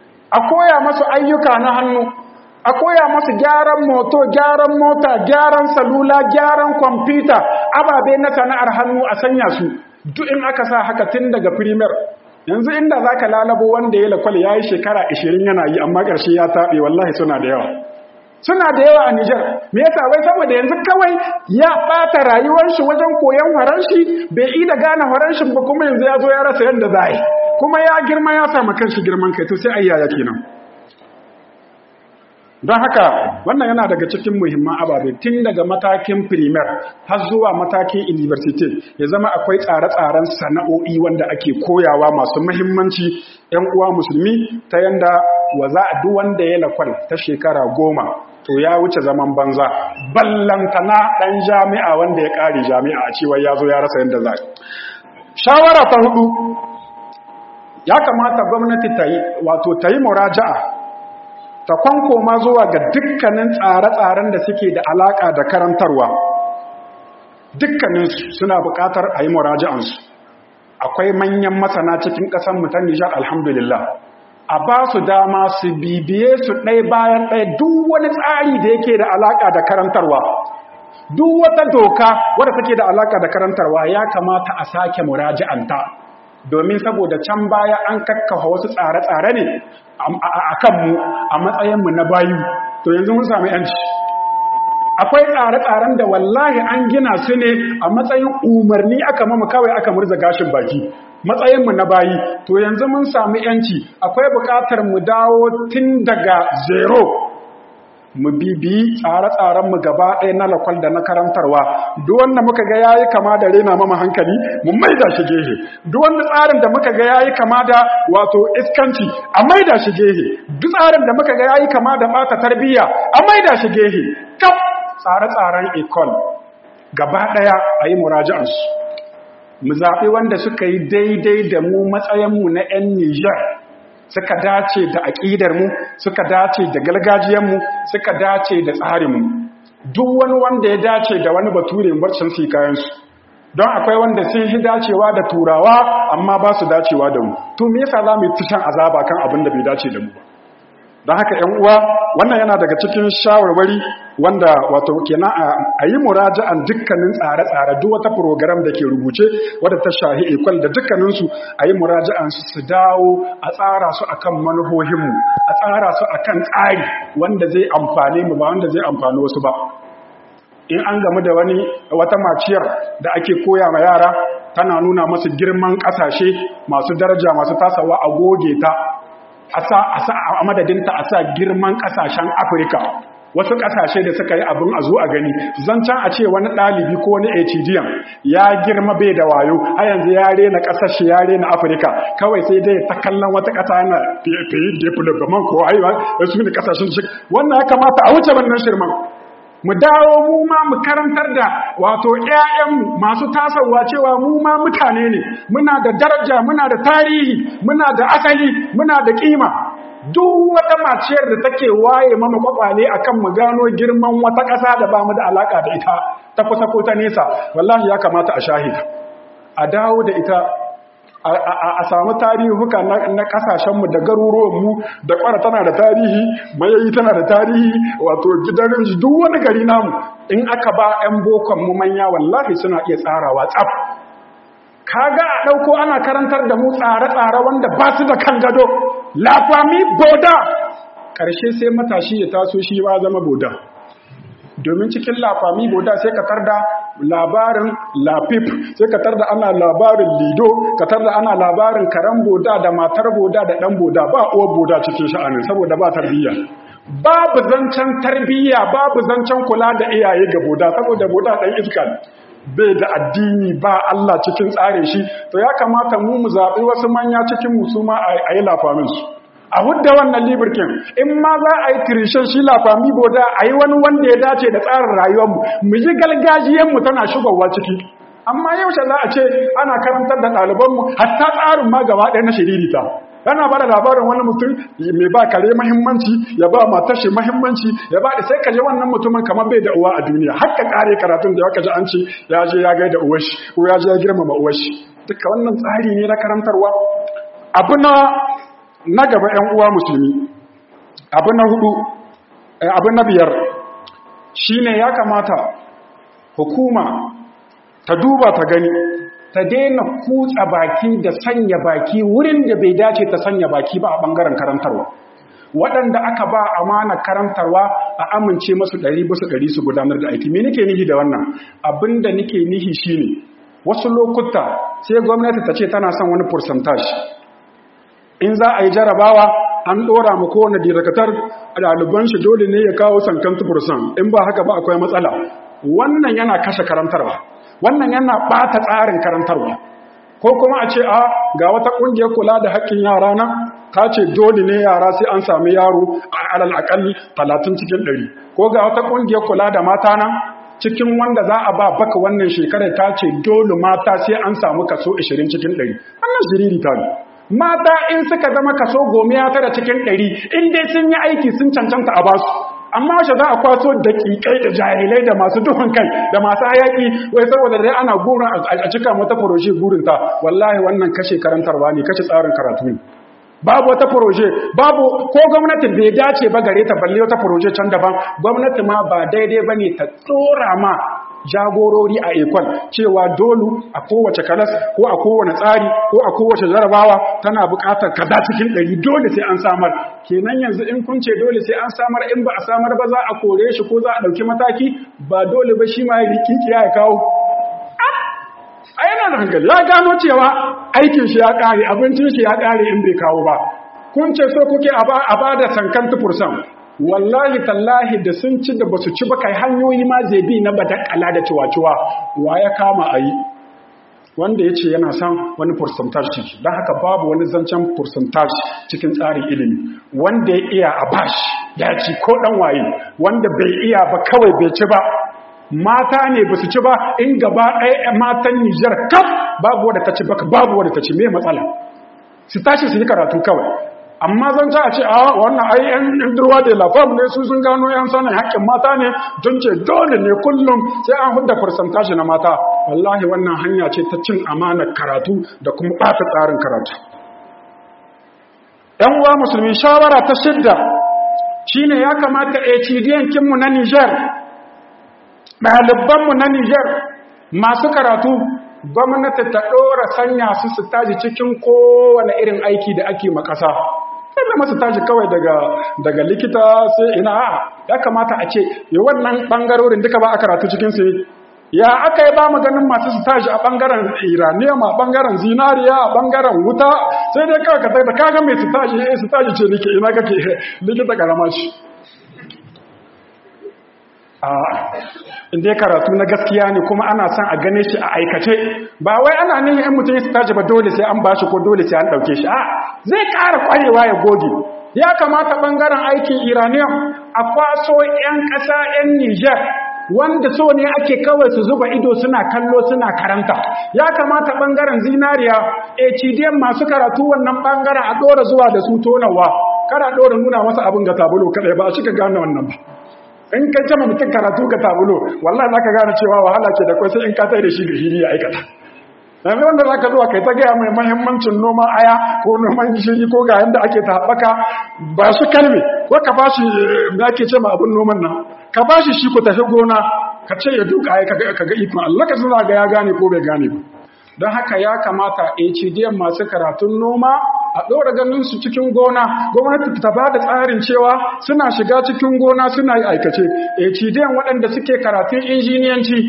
a koya masu ayyuka na hannu a koya masu gyaran moto gyaran mota gyaran salula gyaran kwamfuta ababe na sana'ar hannu a sanya su duk in aka sa haka tun daga primer yanzu inda za ka lalabo wanda ya lakwal ya yi shekara 20 yana yi amma ƙarshe ya taɓe wallahi suna da yawa suna da yawa a Nijar me yasa wai saboda yanzu kawai ya ɓata rayuwar shi wajen koyon horon shi bai yi da gane horon shi ba kuma yanzu ya zo ya rasa yadda za yi kuma ya girma ya samu kanshi girman kai to sai ayyaya kenan don haka wannan yana daga cikin muhimman ababe tun daga matakin primer har zuwa matakin university ya zama akwai tsare-tsaren sana'o'i wanda ake koyawa masu muhimmanci yan uwa musulmi ta yanda wa za a duk wanda ya lakwal ta shekara goma to ya wuce zaman banza ballantana ɗan jami'a wanda ya ƙare jami'a a cewa ya zo ya rasa yadda za shawara ta hudu ya kamata gwamnati ta yi wato ta yi muraja'a ta kwankoma zuwa ga dukkanin tsare-tsaren da suke da alaƙa da karantarwa dukkaninsu suna buƙatar a yi muraja'ansu akwai manyan masana cikin ƙasar mutan nijar alhamdulillah a ba su dama su bibiye su ɗai bayan ɗaya duk wani tsari da yake da alaƙa da karantarwa duk wata doka wadda take da alaƙa da karantarwa ya kamata a sake muraja'anta domin saboda can baya an kakkafa wasu tsare-tsare ne a kanmu a matsayinmu na bayu to yanzu mun sami yanci akwai tsare-tsaren da wallahi an gina su ne a matsayin umarni aka mamu kawai aka murza gashin baki matsayinmu na bayi to yanzu mun sami yanci akwai buƙatar mu dawo tun daga zero mu bibi tsare-tsarenmu gaba ɗaya na lakwal da na karantarwa duk wanda muka ga yayi kama da rena mama hankali mu maida shi gehe duk wanda tsarin da muka ga yayi kama da wato iskanci a maida shi gehe duk tsarin da muka ga yayi kama da bata tarbiyya a maida shi gehe kaf tsare-tsaren ecole gaba ɗaya a yi muraji'ansu mu zaɓi wanda suka yi daidai da mu matsayinmu na 'yan Nijar suka dace da aƙidarmu suka dace da gargajiyarmu suka dace da tsarinmu duk wani wanda ya dace da wani bature barcin su kayansu don akwai wanda sun yi dacewa da turawa amma ba su dacewa da mu to me yasa za mu yi tushen azaba kan abin da bai dace da mu ba don haka ‘yan uwa wannan yana daga cikin shawarwari wanda wato kenan a yi muraja'an dukkanin tsare-tsare duk wata program da ke rubuce wadda ta shahi ikwal da dukkaninsu a yi muraja'an su dawo a tsara su akan manuhohinmu a tsara su akan tsari wanda zai amfane mu ba wanda zai amfani wasu ba in an gamu da wani wata maciyar da ake koya ma yara tana nuna masu girman ƙasashe masu daraja masu tasawa a goge ta a madadinta a sa girman kasashen afirka wasu kasashe da suka yi abin a zo a gani zancen a ce wani ɗalibi ko wani hdm ya girma bai da wayo a yanzu ya rena kasashe ya rena afirka kawai sai dai ta kallon wata ƙasa yana fiye development ko haiwa da su ne kasashen shi wannan ya kamata a wuce wannan shirman mu dawo mu ma mu karantar da wato ƴaƴanmu masu tasowa cewa mu ma mutane ne muna da daraja muna da tarihi muna da asali muna da kima duk wata maciyar da take waye mama kwakwale akan mu gano girman wata ƙasa da ba mu da alaka da ita ta kusa ko ta nesa wallahi ya kamata a shahida a dawo da ita a samu tarihuka na kasashenmu da garuruwanmu da kwara tana da tarihi mayayi tana da tarihi wato gidan rinji duk wani gari namu in aka ba 'yan bokon mu manya wallahi suna iya tsarawa tsaf kaga a ɗauko ana karantar da mu tsare-tsare wanda ba su da kan gado lafami boda ƙarshe sai matashi ya taso shi ba zama boda domin cikin lafami boda sai ka tarda labarin lafif sai ka tarda ana labarin lido ka tarda ana labarin karen boda da matar boda da dan boda ba uwar boda cikin sha'anin saboda ba tarbiyya babu zancen tarbiyya babu zancen kula da iyaye ga boda saboda boda dan iska bai da addini ba Allah cikin tsare shi to ya kamata mu mu zaɓi wasu manya cikin musuma a yi lafamin su a hudda wannan libirkin in ma za a yi tirishin shi lafami boda a yi wani wanda ya dace da tsarin rayuwarmu mu ji galgajiyanmu tana shigowa ciki amma yaushe za a ce ana karantar da ɗalibanmu hatta tsarin ma gaba ɗaya na shiririta yana ba da labarin wani mutum mai ba kare mahimmanci ya ba matashi mahimmanci ya ba da sai ka je wannan mutumin kamar bai da uwa a duniya har ka kare karatun da ya kaji an ce ya je ya gaida uwashi ko ya je ya girmama uwashi duka wannan tsari ne na karantarwa abu na na gaba ‘yan uwa musulmi abu na hudu abu na biyar shi ne ya kamata hukuma ta duba ta gani ta daina kutsa baki da sanya baki wurin da bai dace ta sanya baki ba a ɓangaren karantarwa waɗanda aka ba amana karantarwa a amince masu ɗari basu ɗari su gudanar da aiki me nake nihi da wannan abin da nake nihi shine wasu lokuta sai gwamnati ta ce tana son wani percentage in za a yi jarabawa an ɗora ma kowane direkatar ɗaliban shi dole ne ya kawo sankan tufursan in ba haka ba akwai matsala wannan yana kashe karantarwa wannan yana ɓata tsarin karantarwa ko kuma a ce a ga wata ƙungiyar kula da haƙƙin yara na ka ce dole ne yara sai an sami yaro a alal aƙalli talatin cikin ɗari ko ga wata ƙungiyar kula da mata na cikin wanda za a ba baka wannan shekarar ta ce dole mata sai an samu kaso 20 cikin ɗari wannan shiriri ta ne mata in suka zama kaso goma ya tara cikin ɗari in dai sun yi aiki sun cancanta a basu amma wace za a kwaso da ƙiƙai da jahilai da masu duhun kai da masu hayaki wai saboda dai ana gurin a cika mata furoshi gurinta wallahi wannan kashe karantarwa ne kashe tsarin karatu ne babu wata furoje babu ko gwamnati bai dace ba gare ta balle wata furoje can daban gwamnati ma ba daidai ba ne ta tsora ma jagorori a ekol cewa dolu a kowace kalas ko a kowane tsari ko a kowace jarabawa tana buƙatar kaza cikin ɗari dole sai an samar kenan yanzu in kun ce dole sai an samar in ba a samar ba za a kore shi ko za a ɗauki mataki ba dole ba shi ma ya rikikiya ya kawo a yana da hankali ya gano cewa aikin shi ya kare abincin shi ya kare in bai kawo ba kun ce so kuke a ba da sankan tufursan wallahi tallahi da sun ci da basu ci ba kai hanyoyi ma zai bi na badakala da ciwa-ciwa wa ya kama a yi wanda ya ce yana son wani percentage ciki don haka babu wani zancen percentage cikin tsarin ilimi wanda ya iya a bashi ya ci ko dan waye wanda bai iya ba kawai bai ci ba mata ne ba su ci ba in gaba ɗaya matan nijar kaf babu wadda ta ci baka babu wadda ta ci me matsala su tashi su yi karatu kawai amma zan ta ce a wannan ai yan durwa da lafam ne su sun gano yan sanin haƙƙin mata ne don ce dole ne kullum sai an hudda percentage na mata wallahi wannan hanya ce ta cin amanar karatu da kuma ɓata tsarin karatu ‘yan uwa musulmi shawara ta shidda shine ya kamata HDN kinmu na Nijar ɗalibanmu na Nijar masu karatu gwamnati ta ɗora sanya su su taji cikin kowane irin aiki da ake makasa sai masu tashi kawai daga daga likita sai ina ya kamata a ce yi wannan ɓangarorin duka ba a karatu cikin su ya aka yi ba mu ganin masu su tashi a ɓangaren iranium a ɓangaren zinariya a ɓangaren wuta sai dai kawai ka da kaga mai su tashi eh su tashi ce nike ina kake likita karama shi a inda karatu na gaskiya ne kuma ana son a gane shi a aikace ba wai ana nihin yan mutum su tashi ba dole sai an bashi ko dole sai an ɗauke shi a zai ƙara ƙwarewa ya goge ya kamata ɓangaren aikin iranium a kwaso 'yan ƙasa 'yan niger wanda so ne ake kawai su zuba ido suna kallo suna karanta ya kamata ɓangaren zinariya hdm masu karatu wannan ɓangaren a ɗora zuwa da su tonawa kada ɗora nuna masa abin ga tabulo kaɗai ba a cika gane wannan ba in ka jama mutum karatu ga tabulo wallahi za ka gane cewa wahala ke da kwai sai in ka tsaye da shi ga hili ya aikata yanzu wanda za ka zuwa kai ta gaya mai mahimmancin noman aya ko noman gishiri ko ga yadda ake ta haɓaka ba su kalme ko ka ba shi da ake ce ma abin noman nan ka ba shi shi ku tafi gona ka ce ya duka ya ka ga ikon Allah ka suna ga ya gane ko bai gane ba don haka ya kamata HDM masu karatun noma a ɗora ganin su cikin gona gwamnati ta ba da tsarin cewa suna shiga cikin gona suna yi aikace HDM waɗanda suke karatun injiniyanci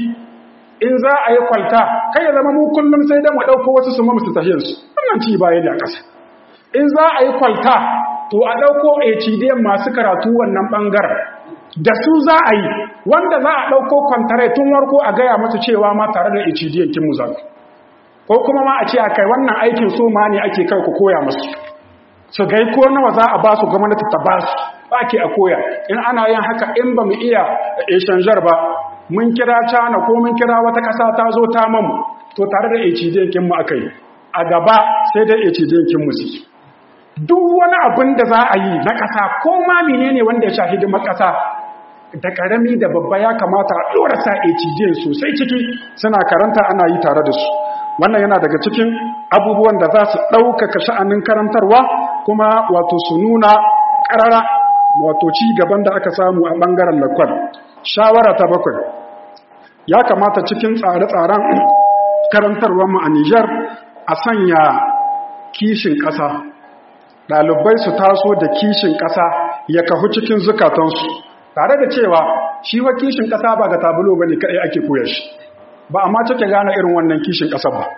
in za a yi kwalta kai ya zama mu kullum sai da mu ɗauko wasu su mamu su tahiyarsu wannan ci baya da ƙasa in za a yi kwalta to a ɗauko HDM masu karatu wannan ɓangaren da su za a yi wanda za a ɗauko kwantare tun warko a gaya mata cewa ma tare da HDM kin mu zaku ko kuma ma a ce a kai wannan aikin su ma ne ake kai ku koya musu su gai ko nawa za a ba su gwamnati ta ba su ba ke a koya in ana yin haka in ba mu iya eshanjar ba mun kira cana ko mun kira wata ƙasa ta zo ta mamu to tare da hdn mu aka yi a gaba sai dai hdn mu su duk wani abin da za a yi na ƙasa ko ma menene wanda ya shafi hidimar ƙasa da ƙarami da babba ya kamata a ɗora sa hdn sosai ciki suna karanta ana yi tare da su wannan yana daga cikin abubuwan da za su ɗaukaka sha'anin karantarwa kuma wato su nuna ƙarara wato ci gaban da aka samu a ɓangaren lakwal shawara ta bakwai ya kamata cikin tsare-tsaren karantarwarmu a Nijar a sanya kishin ƙasa ɗalibai su taso da kishin ƙasa ya kahu cikin zukatansu tare da cewa shi wa kishin ƙasa ba ga tabulo ba ne kaɗai ake koya shi ba amma cike gane irin wannan kishin ƙasa ba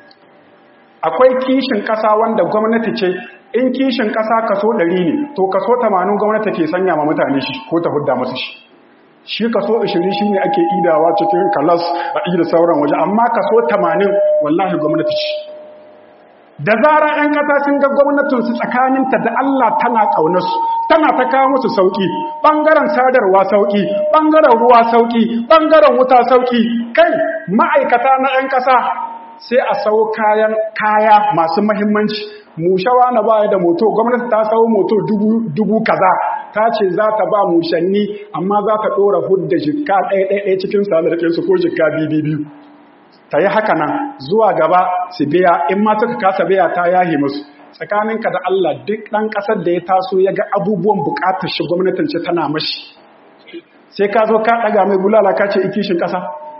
akwai kishin ƙasa wanda gwamnati ce in kishin ƙasa kaso ɗari ne to kaso tamanin gwamnati ke sanya ma mutane shi ko ta hudda masu shi shi kaso ashirin shi ne ake idawa cikin kalas a ida sauran waje amma kaso tamanin wallahi gwamnati ce da zara 'yan ƙasa sun ga gwamnatinsu tsakaninta da Allah tana ƙaunarsu tana ta kawo musu sauƙi ɓangaren sadarwa sauƙi ɓangaren ruwa sauƙi ɓangaren wuta sauƙi kai ma'aikata na 'yan ƙasa sai a sau kayan kaya masu mahimmanci mushawa na baya da moto gwamnati ta sau moto dubu kaza ta ce za ta ba mushanni amma za ta ɗora hudda jikka ɗaya-ɗaya cikin salarkinsu ko jikka biyu ta yi haka nan zuwa gaba su biya in ma suka kasa biya ta yahi musu tsakaninka da Allah duk ɗan ƙasar da ya taso ya ga abubuwan buƙatar shi gwamnatin ce tana mashi sai ka zo ka ɗaga mai bulala ka ce ikishin ƙasa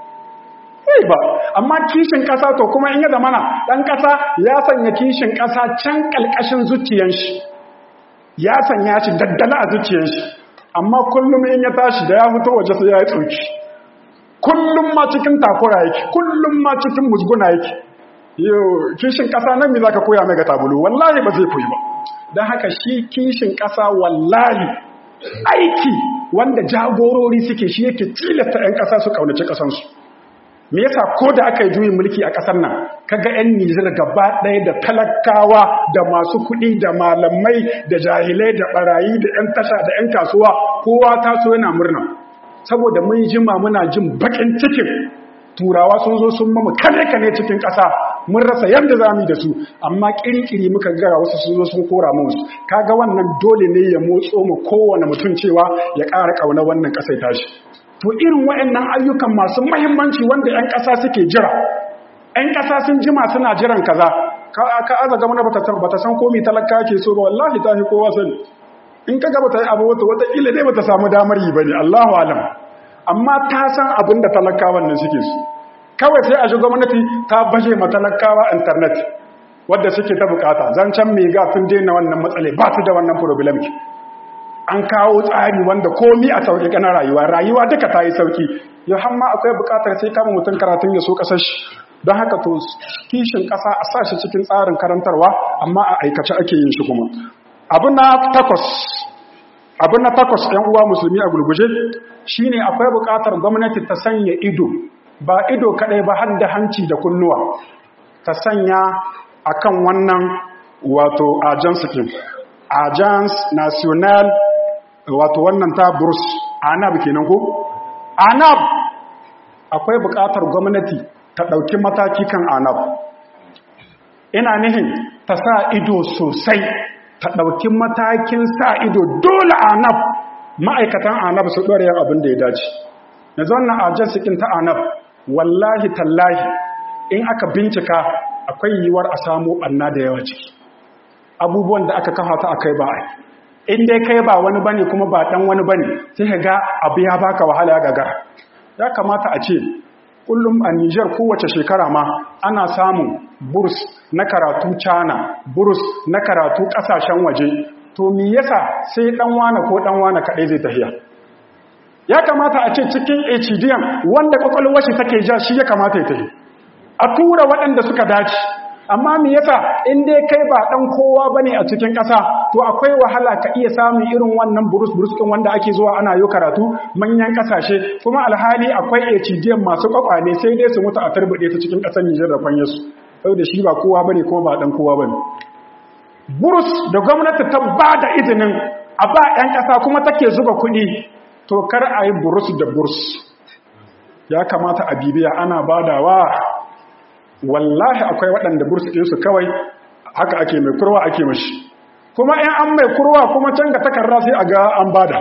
Ei ba amma kishin ƙasa to kuma in ya zamana ɗan ƙasa ya sanya kishin ƙasa can ƙalƙashin zuciyan shi ya sanya shi daddala a zuciyan shi amma kullum in ya tashi da ya fito waje sai ya yi tsoki kullum ma cikin takura yake kullum ma cikin musguna yake yau kishin ƙasa nan me za ka koya mai ga tabulu wallahi ba zai koyi ba don haka shi kishin ƙasa wallahi aiki wanda jagorori suke shi yake tilasta 'yan ƙasa su ƙaunaci ƙasansu me yasa ko da aka yi juyin mulki a ƙasar nan kaga 'yan Nijar gaba ɗaya da talakawa da masu kuɗi da malamai da jahilai da barayi da 'yan tasha da 'yan kasuwa kowa taso yana murna saboda mun jima muna jin bakin cikin turawa sun zo sun mamu kane kane cikin ƙasa mun rasa yadda za mu da su amma kirikiri muka gara wasu sun zo sun kora mu kaga wannan dole ne ya motso mu kowane mutum cewa ya ƙara ƙauna wannan ƙasai tashi to irin waɗannan ayyukan masu mahimmanci wanda 'yan ƙasa suke jira 'yan ƙasa sun jima suna jiran kaza ka aza gama na bata san komi talaka ke so ba wallahi ta fi kowa sani in ka gaba ta yi abu wata watakila dai bata samu damar yi ba ne allahu alam amma ta san abin da talakawan nan suke su kawai sai a shi gwamnati ta baje ma talakawa intanet wadda suke ta bukata zancen mai gafin daina wannan matsale ba su da wannan problem an kawo tsari wanda komi a sauƙi ƙana rayuwa rayuwa duka ta yi sauƙi yau hamma akwai buƙatar sai kama mutum karatun ya so ƙasar shi don haka to kishin ƙasa a sa shi cikin tsarin karantarwa amma a aikace ake yin shi kuma abu na takwas abu na takwas ‘yan uwa musulmi a gulguje shine akwai buƙatar gwamnati ta sanya ido ba ido kaɗai ba har da hanci da kunnuwa ta sanya akan wannan wato agence din agence national wato wannan ta burs anab kenan ko anab akwai buƙatar gwamnati ta ɗauki mataki kan anab ina nihin ta sa ido sosai ta ɗauki matakin sa ido dole anab ma'aikatan anab su ɗore yin abin da ya dace yanzu wannan agence ɗin ta anab wallahi tallahi in aka bincika akwai yiwuwar a samu ɓanna da yawa ciki abubuwan da aka kafa ta akai ba in dai kai ba wani bane kuma ba dan wani bane sai ka ga abu ya baka wahala gagar ya kamata a ce kullum a Niger kowace shekara ma ana samun burs na karatu China burs na karatu kasashen waje to me yasa sai dan wane ko dan wane kadai zai tafiya ya kamata a ce cikin HDM wanda kwakwalwar shi take ja shi ya kamata ya tafi a tura waɗanda suka dace amma me yasa in dai kai ba dan kowa bane a cikin ƙasa to akwai wahala ka iya samun irin wannan burus burus din wanda ake zuwa ana yi karatu manyan ƙasashe kuma alhali akwai HDM masu kwakwale sai dai su mutu a turbude ta cikin ƙasar Nijar da kwanye su saboda shi ba kowa bane kuma ba dan kowa bane burus da gwamnati ta ba da izinin a ba 'yan ƙasa kuma take zuba kuɗi to kar a yi burus da burus ya kamata a bibiya ana badawa wallahi akwai waɗanda bursu ɗinsu kawai haka ake mai kurwa ake mashi kuma in an mai kurwa kuma can ga takarra sai a ga an bada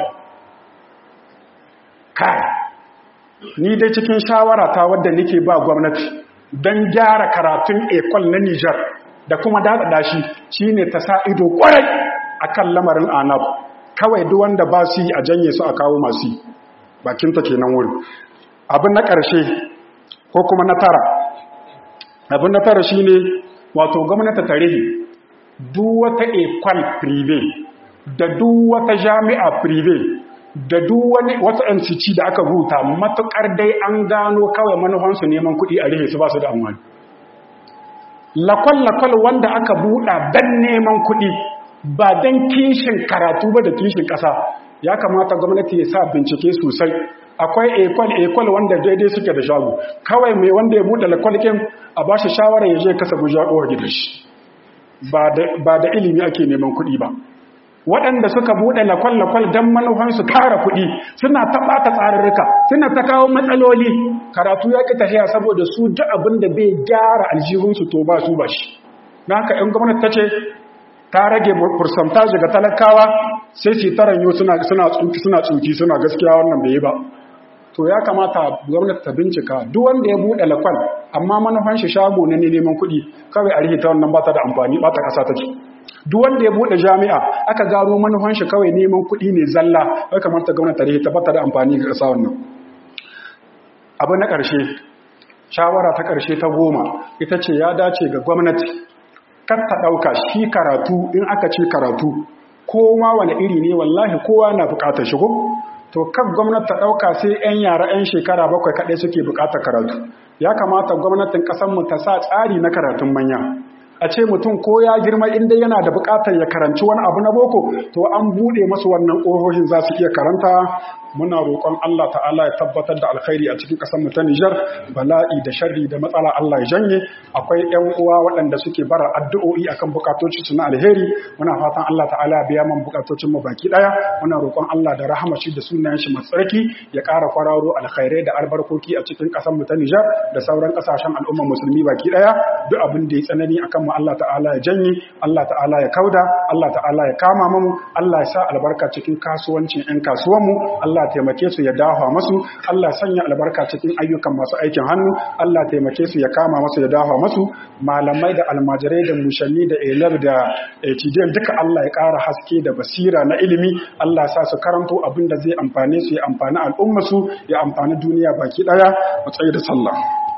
kai ni dai cikin shawara ta wadda nake ba gwamnati don gyara karatun ekol na Nijar da kuma daɗaɗa shi shine ta sa ido ƙwarai akan lamarin anab kawai duk wanda ba su yi a janye su a kawo masu yi bakinta kenan wuri abin na ƙarshe ko kuma na tara abin na tara shi ne wato gwamnati tarihi duk wata ekwal prive da duk wata jami'a prive da duk wani wata NCC da aka rubuta matukar dai an gano kawai manufansu neman kuɗi a rihe su ba su da amfani lakwal-lakwal wanda aka buɗa don neman kuɗi ba don kishin karatu ba da kishin ƙasa ya kamata gwamnati ya sa bincike sosai akwai ekwal-ekwal wanda daidai suke da shago kawai mai wanda ya buɗe lakwalkin a ba shi shawarar ya je kasa guja ƙowar gidan shi ba da ilimi ake neman kuɗi ba waɗanda suka buɗe lakwal-lakwal don manufansu kara kuɗi suna ta ɓata tsararruka suna ta kawo matsaloli karatu ya ƙi tafiya saboda su duk abin da bai gyara aljihunsu to ba su ba shi na haka ‘yan gwamnati ta ce ta rage fursantaji ga talakawa sai su taranyo suna tsuki suna gaskiya wannan bai yi ba to ya kamata gwamnati ta bincika duk wanda ya buɗe lakwal amma manufan shi shago na neman kuɗi kawai a rihita wannan ba ta da amfani ba ta ƙasa take duk wanda ya buɗe jami'a aka gano manufan shi kawai neman kuɗi ne zalla ya kamata gwamnati ta rihita ba ta da amfani ga ƙasa wannan abu na ƙarshe shawara ta ƙarshe ta goma ita ce ya dace ga gwamnati kar ta ɗauka shi karatu in aka ce karatu kowa wani iri ne wallahi kowa na buƙatar shigo to kan gwamnati ta ɗauka sai 'yan yara 'yan shekara bakwai kaɗai suke buƙatar karatu ya kamata gwamnatin ƙasarmu ta sa tsari na karatun manya a ce mutum ko ya girma inda yana da buƙatar ya karanci wani abu na boko to an buɗe masu wannan ƙohohin za su iya karanta muna roƙon Allah ta'ala ya tabbatar da alkhairi a cikin ƙasar mu ta Nijar bala'i da sharri da matsala Allah ya janye akwai ƴan uwa waɗanda suke bara addu'o'i akan bukatocin su na alheri muna fatan Allah ta'ala ya biya man bukatocin mu baki daya muna roƙon Allah da rahama shi da sunayen shi masu tsarki ya ƙara kwararo alkhairai da albarkoki a cikin ƙasar mu ta Nijar da sauran ƙasashen al'umma musulmi baki daya duk abin da ya tsanani akan mu Allah ta'ala ya janye Allah ta'ala ya kauda Allah ta'ala ya kama mu Allah ya sa albarka cikin kasuwancin ƴan kasuwan mu Allah Allah taimake su ya dafa masu Allah sanya albarka cikin ayyukan masu aikin hannu Allah taimake su ya kama masu ya dafa masu malamai da almajirai da mushanni da elab da etidiyan duka Allah ya ƙara haske da basira na ilimi Allah sa su karanto abin da zai amfane su ya amfani al'umma su ya amfani duniya baki daya mu tsaye da sallah